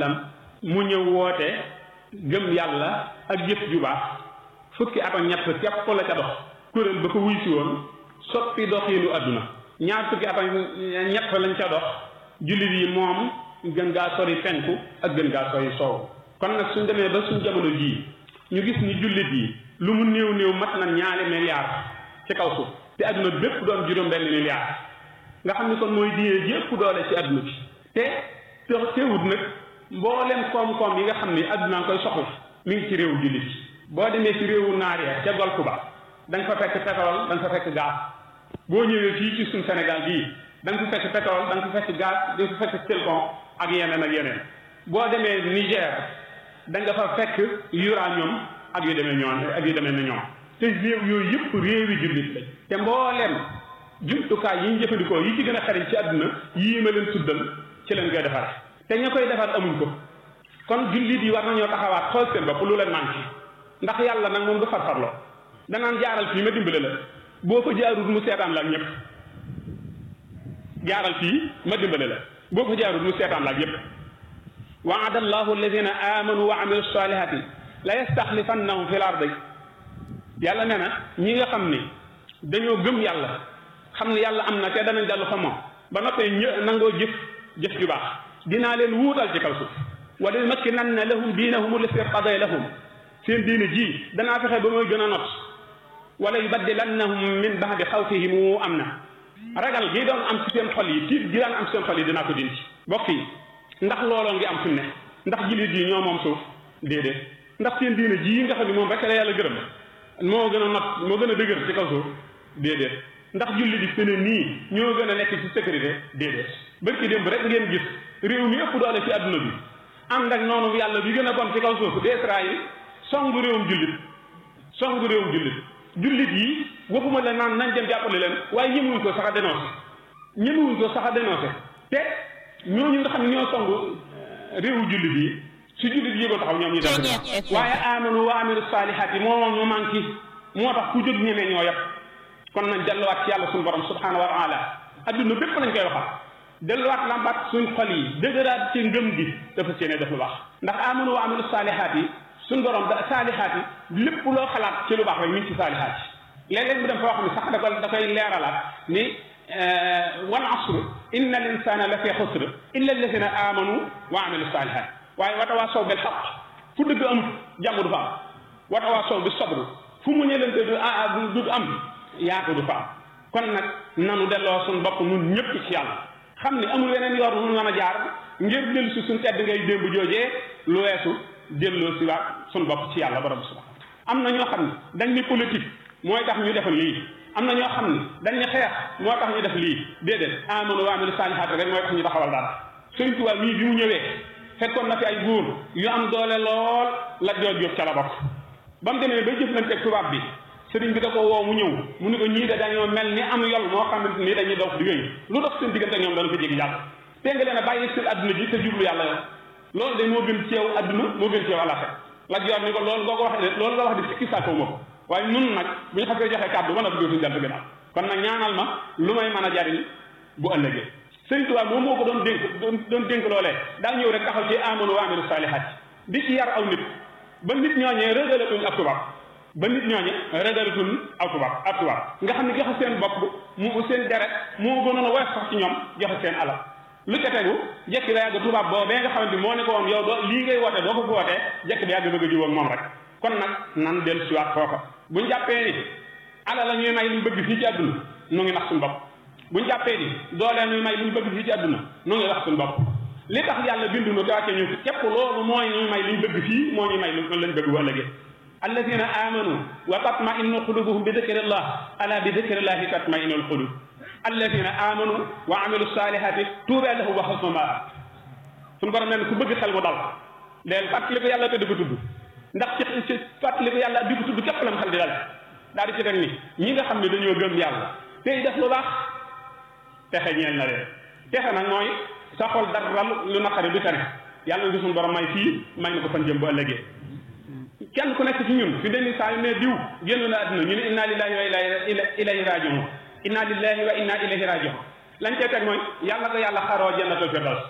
sallam mu ñëw woote gëm yàlla ak jëf ju baax fukki at ak ñett képp la ca dox kuréel ba ko wuy si woon soppi doxiinu àdduna ñaar fukki at ak ñett lañ ca dox jullit yi moom gën gaa sori penku ak gën gaa sori soow kon nag suñ demee ba suñ jamono jii ñu gis ni jullit yi lu mu néew néew mat na ñaari milliards ci kaw suuf te àdduna bépp doon juróom benn milliard nga xam ni kon mooy diine ji ëpp doole ci àdduna bi te te teewut nag mboolem koom-koom yi nga xam ni àdduna nga koy soxla mi ngi ci réewu jullit boo demee ci réewu naar ya ca golfe ba da nga fa fekk pétrole da nga fa fekk gaz boo ñëwee fii ci suñ Sénégal bii da nga fa fekk pétrole da nga fa fekk gaz da nga fa fekk zircon ak yeneen ak yeneen boo demee Niger da nga fa fekk uranium ak yu demee ñoom ak yu demee na ñoom te réew yooyu yëpp réewi jullit lañ te mbooleem jumtukaay yi ñu jëfandikoo yi ci gën a xariñ ci àdduna yii ma leen tuddal ci leen koy defar te ña koy defar amuñ ko kon jullit yi war nañoo taxawaat xool seen bopp lu leen manqué ndax yàlla nag moom du farfarloo danaan jaaral fii ma dimbale la boo ko jaarut mu seetaan la ak ñëpp jaaral fii ma dimbale la boo ko jaarut mu seetaan la ak ñëpp waada allahu alladina amanu wa amilu salihati la yastaxlifannahum fi l ardi yàlla nee na ñi nga xam ni dañoo gëm yàlla xam ne yàlla am na te danañ dellu fa moom ba noppee ñë nangoo jëf jëf ju baax dinaa leen wuutal ci kaw suuf wala yumakkinanna lahum diinahum allati irtadaa lahum seen diine ji danaa fexe ba mooy gën a not wala yubaddilannahum min ba'di xawfihim am na ragal gi doon am ci seen xol yi tiit gi daan am ci seen xol yi dinaa ko dindi bokk yi ndax looloo ngi am fi mu ne ndax jullit yi ñoo moom suuf déedéet ndax seen diine ji nga xam ne moom rek la yàlla gërëm moo gën a not moo gën a dëgër ci kaw suuf déedéet ndax jullit yi fi ne nii ñoo gën a nekk ci sécurité déedéet bërki démb rek ngeen gis réew mi ëpp doole ci adduna bi ànd ak noonu yàlla bi gën a bon ci kaw suuf di Israël songu réewum jullit songu réewum jullit jullit yi waxuma la naan nañ dem jàppale leen waaye ñemewuñ ko sax a dénoncé ñemewuñ ko sax a dénoncé te ñooñu nga xam ne ñoo songu réewu jullit yi su jullit yi ko taxaw ñoom ñu def waaye amanu wa amilu saalihaat yi moo moom ñu manqué moo tax ku jóg ñemee ñoo yëpp kon nañ delluwaat ci yàlla suñu borom subhanahu wa taala adduna bépp lañ koy waxal delluwaat lambaat suñ xol yi dëgëraat ci ngëm gi dafa séene def lu baax ndax amanu wa amilu saalihaat yi suñ borom da saalihaat yi lépp loo xalaat ci lu baax rek mi ngi ci saalihaat yi léeg-léeg mu dem fa wax ni sax da koy da koy leeralaat ni wal asr inna al insana la fi xusr illa alladina amanu wa amilu saalihaat waaye watawaasaw bil xaq fu dëgg amut jàmm du fa am watawaasaw bi sabr fu mu ñëlante du ah du am yaatu du fa am kon nag nanu delloo suñ bopp nun ñëpp ci yàlla xam ni amul weneen yoon nu mën a jaar ngir dellu si suñ tedd ngay démb joojee lu weesu delloo si waat suñ bopp ci yàlla borom subhanahu am na ñoo xam ne dañ ni politique mooy tax ñu def lii am na ñoo xam ne dañ ni xeex moo tax ñu def lii déedéet amanu wa amilu saalihaat rek mooy tax ñu taxawal dara Sëriñ Tuubaa mii bi mu ñëwee fekkoon na fi ay buur yu am doole lool la joor jóob ca la bokk ba mu demee bay jëflanteeg tubaab bi sëriñ bi da ko woo mu ñëw mu ni ko ñii de dañoo mel ni am yol moo xamante ni dañuy dox di wéy lu dox seen diggante ñoom dana ko jéggi jàll te nga leen a bàyyi seen adduna ji te jublu yàlla yow loolu de moo gën ci yow adduna moo gën ci yow àllaxe la joor ni ko loolu nga ko wax de loolu nga wax de sikki sàkkawu ma ko waaye nun nag bu ñu xasee joxe kàddu mën a dugg suñu jant gannaaw kon nag ñaanal ma lu may mën a jariñ bu ëllëgee sëriñ Tuubaa moom moo ko doon dénk doon dénk loolee daa ñëw rek taxaw ci amanu wa amilu saalihaat di ci yar aw nit ba nit ñooñee rëgalatuñ ab tubaab ba nit ñooñe rëgalatuñ aw tubaab ab tubaab nga xam ne joxe seen bopp mu seen deret moo gënoon a woyof sax ci ñoom joxe seen alal lu ca tegu jekki ba yàgg tubaab boobee nga xamante moo ne ko woon yow doo lii ngay woote doo ko fi wootee jekki ba yàgg bëgg a jiwoog moom rek kon nag nan dellu siwaat foofa buñ jàppee ni alal la ñuy may luñ bëgg fii ci àdduna nu ngi nax suñu bopp buñ jàppee ni doolee ñuy may luñ bëgg fii ci àdduna nu ngi wax suñu bopp li tax yàlla bindu nu te wàcce ñu fi képp loolu mooy ñuy may luñ bëgg fii moo ñuy may lu lañ bëgg bu ëllëgee alladina amanu wa tatmainu qulubuhum bi dikrillah ala bi dikrillahi tatmainu alqulub alladina amanu wa amilu salihati tuuba lahum wa xasnu maab suñu borom nee na ku bëgg xel mu dal leen fàttali ko yàlla te di ko tudd ndax ci ci fàttali ko yàlla di ko tudd képp lam xel di dal daal di ci teg ni ñi nga xam ne dañoo gëm yàlla tey def lu baax texe ñeel na leen texe nag mooy sa xol dara lu naqari du tane yàlla na suñu borom may fii may na ko fan jëm bu ëllëgee kenn ku nekk ci ñun fi deni saa yu ne diw génn na àdduna ñu ne inna lillahi wa ilayhi rajiun inna lillahi wa inna ilayhi rajiun lañ cee teg mooy yàlla ko yàlla xaroo jannatul firdaws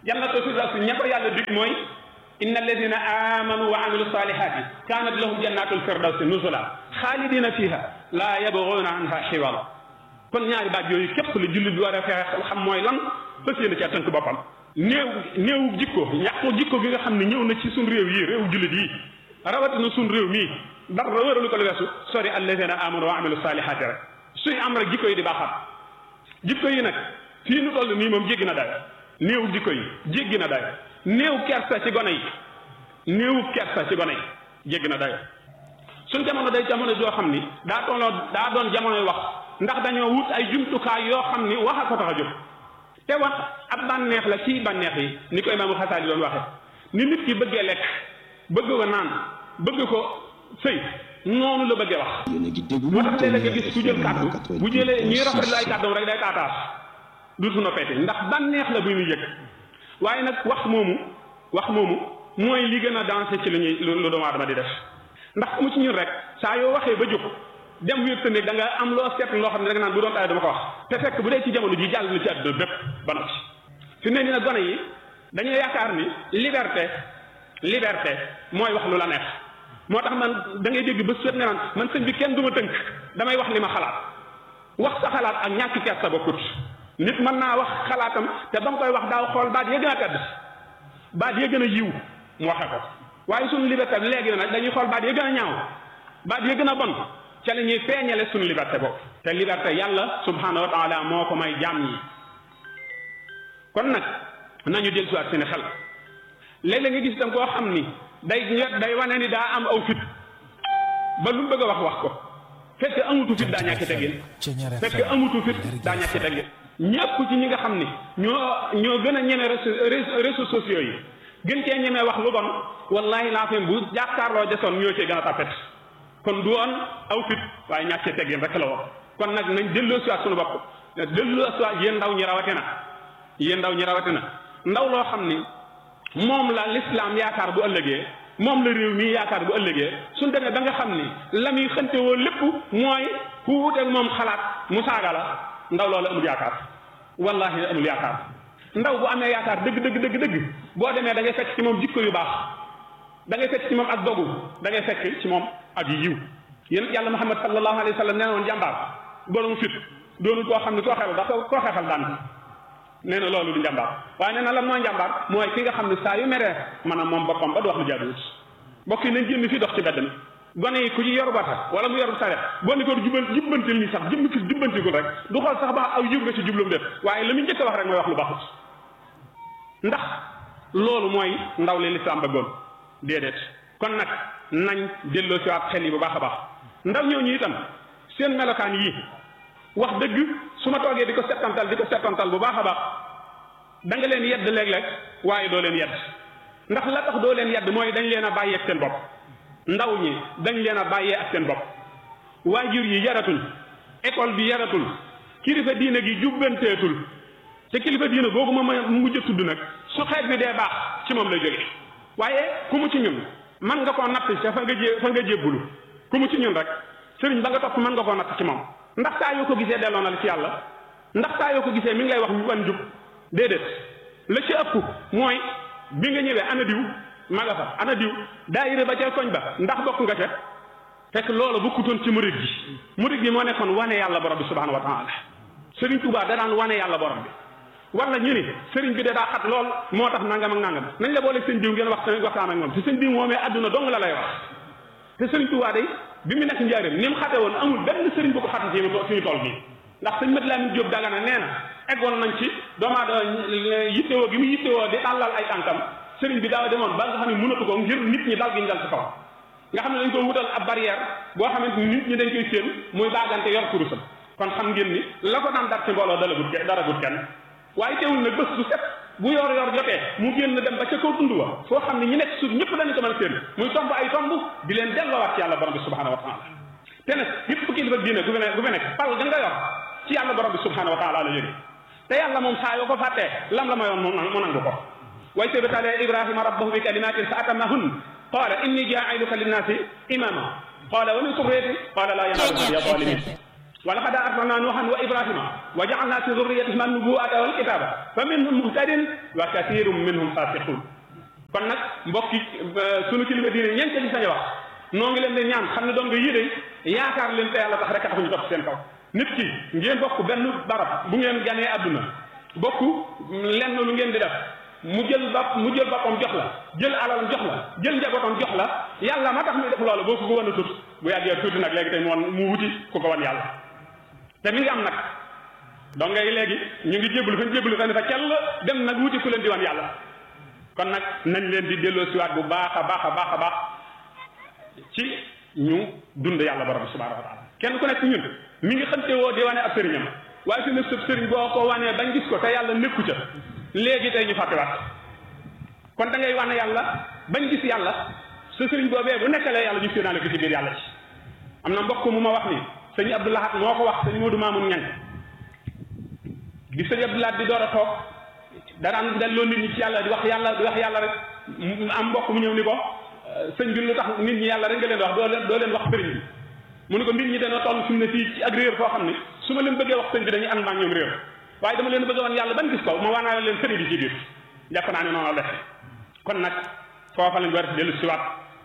jannatu firdawsi ña ko yàlla dig mooy inna alladina amanu wa amilu salihati kanat lahum jannatul firdawsi nuzula xaalidina fiha la yabguna anha xiwala kon ñaari baat yooyu képp la jullit bi war a fexe xam mooy lan fas yéene ca tënk boppam néew néewu jikko ñàkku jikko gi nga xam ne ñëw na ci suñ réew yi réew jullit yi rawatina suñ réew mii dara wëralu ko lu weesu sori alladina amanu wa amilu salihati rek suy am rek jikko yi di baaxaat jikko yi nag fii nu toll nii moom jéggi na dayo néewu jikko yi jéggi na dayo néew kersa ci gone yi néewu kersa ci gone yi jéggi na dayo suñ jamono day jamono joo xam ni daa tolloo daa doon jamonoy wax ndax dañoo wut ay jumtukaay yoo xam ni wax a ko tax a jóg te wax ab bànneex la ci bànneex yi ni ko imaamu xasaali doon waxe ni nit ki bëggee lekk bëgg ko naan bëgg ko sëy noonu la bëggee wax moo tax léeg-léeg nga gis ku jël kàddu bu jëlee ñuy rafetlu ay kàddoom rek day taataas duutu na feete ndax bànneex la bu muy yëg waaye nag wax moomu wax moomu mooy li gën a dansé ci lu ñuy lu doomu aadama di def ndax mu ci ñun rek saa yoo waxee ba jóg dem wér te ne da nga am loo seet loo xam ne rek naan bu doon tay dama ko wax te fekk bu dee ci jamono ji jàll na ci àdduna bépp ba noppi fi ne ni nag gone yi dañoo yaakaar ni liberté liberté mooy wax lu la neex moo tax man da ngay dégg ba suet nga naan man sëñ bi kenn du ma tënk damay wax li ma xalaat wax sa xalaat ak ñàkk kees sa bokkut nit mën naa wax xalaatam te ba mu koy wax daaw xool baat ya gën a tedd baat ya gën a yiw mu waxe ko waaye suñu liberté bi léegi nag dañuy xool baat ya gën a ñaaw baat ya gën a bon ca la ñuy feeñale suñu liberté boobu te liberté yàlla subhanahu wa taala moo ko may jaam yi kon nag nañu del suwaat seen xel léeg-léeg nga gis tam koo xam ni day day wane ni daa am aw fit ba lu mu bëgg a wax wax ko fekk amutu fit daa ñàkki teggin fekk amutu fit daa ñàkki teggin ñëpp ci ñi nga xam ni ñoo ñoo gën a ñeme réseaux sociaux yi gën cee ñemee wax lu bon wallahi laa fi bu jàkkaarloo desoon ñoo cee gën a tapet kon du woon aw fit waaye ñàkk cee teggin rek la woon kon nag nañ delloo siwaat suñu bopp delloo siwaat yéen ndaw ñi rawatina yéen ndaw ñi rawatina ndaw loo xam ni moom la l'islam yaakaar bu ëllëgee moom la réew mi yaakaar bu ëllëgee suñ demee ba nga xam ni la muy xënte woo lépp mooy ku wuteeg moom xalaat mu saaga la ndaw loolu amul yaakaar wallahi amul yaakaar ndaw bu amee yaakaar dëgg dëgg dëgg dëgg boo demee da ngay fekk ci moom jikko yu baax da ngay fekk ci moom ak dogu da ngay fekk ci moom ak yiw yéen yàlla muhammad sallallahu alayhi wa sallam nee na woon jàmbaar borom fit doonul koo xam ne koo xeexal dafa koo xeexal daan nee na loolu du njàmbaar waaye nee na lan mooy njàmbaar mooy ki nga xam ne saa yu meree maanaam moom boppam ba du wax lu jaaduwut mbokk yi nañ génn fii dox ci bedd mi gone yi ku ci yor bata wala mu yor saret boo ne ko jubal jubbantil ni sax jublu fi jubbantigul rek du xool sax ba aw yiw nga ci jublum def waaye la muy njëkk a wax rek mooy wax lu baaxut ndax loolu mooy ndaw li lislaam bëggoon déedéet kon nag nañ delloo si waat xel yi bu baax a baax ndaw ñooñu itam seen melokaan yii wax dëgg su ma toogee di ko settantal di ko settantal bu baax a baax da nga leen yedd léeg-léeg waaye doo leen yedd ndax la tax doo leen yedd mooy dañ leen a bàyyee ak seen bopp ndaw ñi dañ leen a bàyyee ak seen bopp waajur yi yaratul école bi yaratul kilifa diine gi jubbanteetul te kilifa diine googu ma ma mujj a tudd nag su xeet bi dee baax ci moom lay jóge waaye ku mu ci ñun man nga koo natt ca fa nga jé fa nga jébbulu ku mu ci ñun rek sëriñ ba nga topp mën nga koo natt ci moom ndax saa yoo ko gisee delloo na la ci yàlla ndax saa yoo ko gisee mi ngi lay wax wan jub déedéet la ci ëpp mooy bi nga ñëwee ana diw ma nga fa ana diw daayira ba ca koñ ba ndax bokk nga ca fekk loolu bokkutoon ci murid gi murid gi moo nekkoon wane yàlla borom bi subhanahu wa taala sëriñ Tuubaa da daan wane yàlla borom bi wala ñu ni sëriñ bi de daa xat lool moo tax nangam ak nangam nañ la boole sëñ diw ngeen wax waxtaan ak moom te sëñ diw moomee àdduna dong la lay wax te sëriñ Tuubaa day bi mu nekk njaareem ni mu xate woon amul benn sëriñ bu ko xate ci suñu tool bii ndax sëñ Mat Lamin Jóob Dagana nee na eggoon nañ ci doomaa da yittewoo gi mu yittewoo di tàllal ay tànkam sëriñ bi daaw demoon ba nga xam ne mënatu ko ngir nit ñi dal gi ñu dal ci kaw nga xam ne dañ ko wutal ab barrière boo xamante ni nit ñi dañ koy séen muy baagante yor kurusam kon xam ngeen ni la ko daan dar ci mbooloo dala gut dara gut kenn waaye teewul nag bés bu set bu yor yor jotee mu génn dem ba ca kaw tund wa foo xam ne ñi nekk suuf ñëpp dañu ko mën a séen muy tomb ay tomb di leen delloowaat ci yàlla borom bi subhanahu wa taala te nag yëpp kilifa diine gu fi nekk gu fi nekk pal da nga yor ci yàlla borom bi subhanahu wa taala la jóge te yàlla moom saa yoo ko fàttee lam la mayoon mu nangu ko way sebetale ibrahima rabbahu bi kalimatin fa atamahun qala inni jailuka linnaasi imama qala wa min surriyati qala la yanalu ahdi zalimin wa laqad arsalna nuuhan wa ibrahima wa ja'alna fi dhurriyyatihima an-nubuwwata wal kitaba fa minhum muhtadin wa kathirun minhum fasiqun kon nag mbokki sunu kilifa diine ñeent ci sañ wax noo ngi leen di ñaan xam ne doon nga yéde yaakaar leen te yàlla tax rek a tax ñu topp seen kaw nit ki ngeen bokk benn barab bu ngeen ganee àdduna bokk lenn lu ngeen di def mu jël bopp mu jël boppam jox la jël alalam jox la jël njabootam jox la yàlla ma tax muy def loolu boo ko ko wan a tut bu yàggee tuuti nag léegi tey mu wan mu wuti ku ko wan yàlla te mi ngi am nag donc ngay léegi ñu ngi jébbalu fa ñu jébbalu fa ne fa kell dem nag wuti ku leen di wan yàlla kon nag nañ leen di delloo siwaat bu baax a baax a baax a baax ci ñu dund yàlla borom bi subhanahu wa taala kenn ku nekk ñun mi ngi xante woo di wane ab sëriñam waaye fi ne sëb sëriñ boo ko wanee bañ gis ko te yàlla nekku ca léegi tey ñu fàttewaat kon da ngay wane yàlla bañ gis yàlla sa sëriñ boobee bu nekkalee yàlla ñu séenaale ko ci biir yàlla ci am na mbokk mu ma wax ni sëñ Abdou Lahad moo ko wax sëñ Modou Mamoun Ñang bi sëñ Abdou Lahad di door a toog daraan delloo nit ñi ci yàlla di wax yàlla di wax yàlla rek am mbokk mu ñëw ni ko sëñ bi lu tax nit ñi yàlla rek nga leen wax doo leen doo leen wax sëriñ bi mu ne ko nit ñi dana toll fi mu ne fii ci ak réer foo xam ne su ma leen bëggee wax sëñ bi dañuy ànd maag ñoom réer waaye dama leen bëgg wan yàlla ban gis ko ma waanaale leen sëriñ bi ci biir jàpp naa ne noonu la def kon nag foofa lañ war a dellu siwaat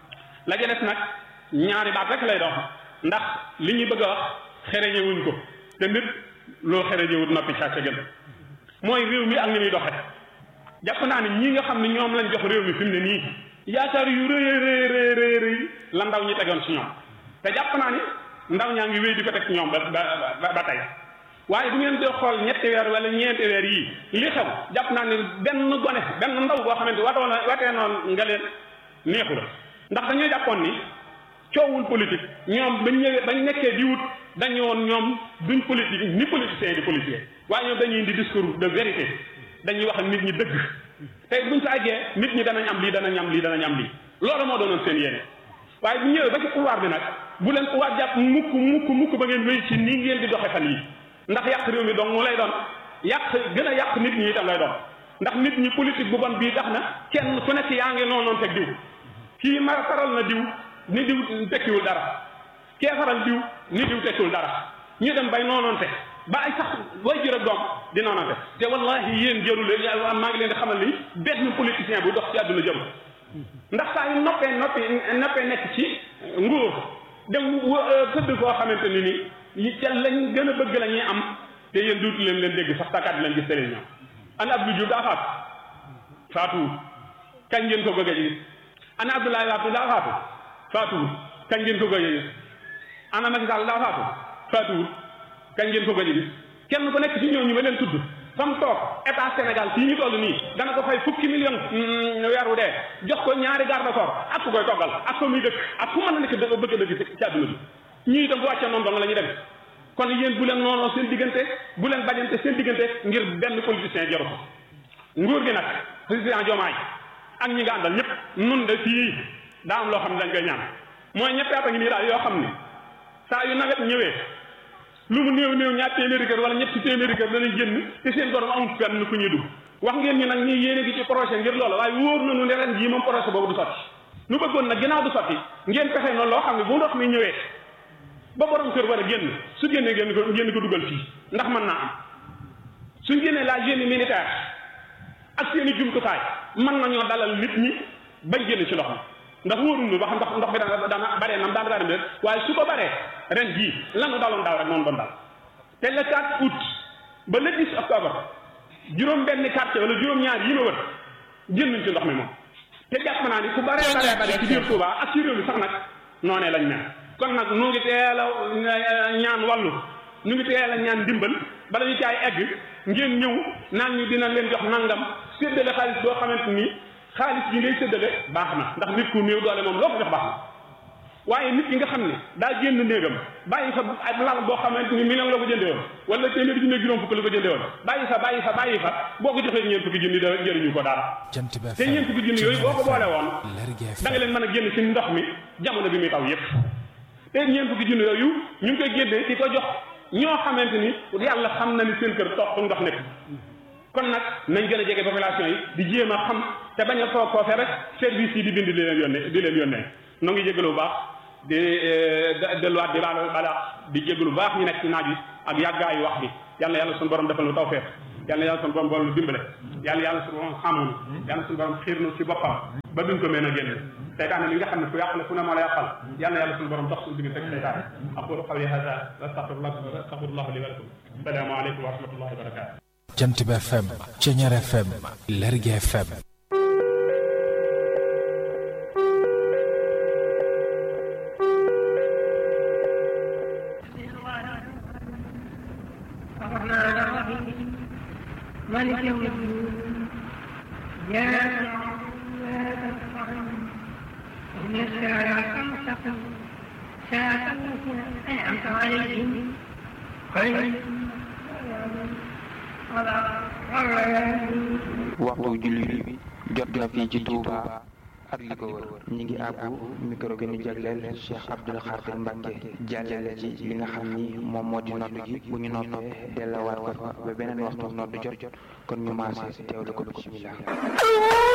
la ja des nag ñaari baat rek lay dox ndax li ñuy bëgg a wax xereñewuñ ko te nit loo xereñewut noppi saa ca gën mooy réew mi ak ni muy doxe jàpp naa ne ñi nga xam ne ñoom lañ jox réew mi fi mu ne nii yaakaar yu rëy rëy rëy rëy la ndaw ñi tegoon ci ñoom te jàpp naa ni ndaw ñaa ngi wéy di ko teg ci ñoom ba ba ba tey waaye bu ngeen dee xool ñetti weer wala ñeenti weer yii li xew jàpp naa ne benn gone benn ndaw boo xamante watoo na watee noonu nga leen neexu la ndax dañoo jàppoon ni coowul politique ñoom bañ ñëwee bañ nekkee di wut dañu woon ñoom duñ politique ni politicien di politicien waaye ñoom dañuy indi discours de vérité dañuy wax ak nit ñi dëgg tey buñ sa àggee nit ñi danañ am lii danañ am lii danañ am lii loolu moo doonoon seen yéene waaye bu ñëwee ba ci pouvoir bi nag bu leen pouvoir jàpp mukk mukk mukk ba ngeen wéy ci nii ngeen di doxe fan yi ndax yàq réew mi donc mu lay doon yàq gën a yàq nit ñi itam lay doon ndax nit ñi politique bu bon bii tax na kenn ku nekk yaa ngi noonu noonu teg diw kii ma faral na diw ni diw tekkiwul dara kee faral diw ni diw tekkiwul dara ñu dem bay noonoonte ba ay sax way jër ak doom di noonoonte te wallahi yéen jëru leen maa ngi leen di xamal ni benn politicien bu dox ci àdduna jëm ndax saa yu noppee noppi noppee nekk ci nguur dem tëdd koo xamante ni ni yi ca lañ gën a bëgg la ñuy am te yéen duutu leen leen dégg sax tàkkaat leen gis télévision ana Abdou Diouf daa faatu faatuwul kañ ngeen ko bëgg a gis ana Abdoulaye Wade daa faatu faatuwul kañ ngeen ko bëgg a gis ana Macky Sall daa faatu faatuwul kañ ngeen ko bëgg a gis kenn ku nekk ci ñooñu ma leen tudd fa mu toog état Sénégal fii ñu toll nii dana ko fay fukki million weer wu dee jox ko ñaari garde corps ak ku koy toggal ak ko muy dëkk ak fu mën a nekk dëkk bëgg a dëkk ci àdduna bi ñii itam bu wàccee noonu dong la ñuy dem kon yéen bu leen noonoo seen diggante bu leen bañante seen diggante ngir benn politicien jaru ko nguur gi nag président Diomaye ak ñi nga àndal ñëpp nun de fii daa am loo xam ne dañ koy ñaan mooy ñetti at a ngi nii daal yoo xam ne saa yu nawet ñëwee lu mu néew néew ñaar téeméeri kër wala ñetti téeméeri kër danañ génn te seen borom amul fenn fu ñuy dugg wax ngeen ñu nag ñi yéene gi ci projet ngir loola waaye wóor nañu ne ren jii moom projet boobu du sotti nu bëggoon nag ginnaaw du sotti ngeen fexe noonu loo xam ne bu ndox mi ñëwee ba borom kër war a génn su génnee génn ko génn ko dugal fii ndax mën naa am suñ génnee la génie militaire ak seen i jumtukaay mën nañoo dalal nit ñi bañ génn ci ndox mi ndax wóorul ba xam ndox ndox bi dana dana baree nam daan daal waaye su ko baree ren jii lanu daloon daaw rek noonu doon dal te le 4 août ba le 10 octobre juróom benn quartier wala juróom ñaar yi ma wër génnuñ ci ndox mi moom te jàpp naa ni ku baree baree bare ci biir Touba ak ci réew mi sax nag noonee lañ mel kon nag nu ngi teel a ñaan wàllu nu ngi teel a ñaan ndimbal bala ñu caay egg ngeen ñëw naan ñu dina leen jox nangam séddale xaalis boo xamante ni xaalis bi ngay séddale baax na ndax nit ku néew doole moom loo ko jox baax na waaye nit ki nga xam ne daa génn néegam bàyyi fa ak lal boo xamante ni million la ko jëndee woon wala téeméeri junni juróom fukk la ko jëndee woon bàyyi fa bàyyi fa bàyyi fa boo ko joxee ñeent fukki junni da jëriñu ko dara te ñeent fukki junni yooyu boo ko boole woon da nga leen mën a génn ci ndox mi jamono bi muy taw yépp te ñeent fukki junni yooyu ñu ngi koy génnee di ko jox ñoo xamante ni yàlla xam na ni seen kër toog fu ndox nekk kon nag nañ gën a jege population yi di jéem a xam te bañ a foog foofe rek service yi di bind di leen yónnee di leen yónnee noo ngi jégalu bu baax di delluwaat di baal bala di jégalu bu baax ñu nekk ci naaj wi ak yàggaayu wax bi yàlla yàlla suñu borom defal nu tawfeex yàlla yàlla suñu borom bool nu dimbale yàlla yàlla suñu borom xamu nu yàlla suñu borom xiir nu ci boppam ba duñ ko mën a génn seytaane li nga xam ne fu yàqale fu ne moo la yàqal yàlla yàlla suñu borom dox suñu diggante ak seytaane aqulu qawli hada wa astaghfirullah astaghfirullah li wa lakum salaamu aleykum wa rahmatullahi wa barakatuh Jant bi FM Ceñeer FM Lergui FM الرحمن الرحيم مالك يوم الدين إياك نعبد وإياك نستعين اهدنا الصراط المستقيم صراط الذين أنعمت عليهم غير المغضوب عليهم ولا الضالين waxtu julli bi jot na fii ci Touba ak li ko wër ñi ngi àbbu micro gi ñu jagleel Cheikh Abdoul Khadir Mbacke jàllale ci li nga xam ni moom moo di nodd gi bu ñu noppee dellawaat ko fa ba beneen waxtu nodd jot jot kon ñu maase teewlu ko bismillah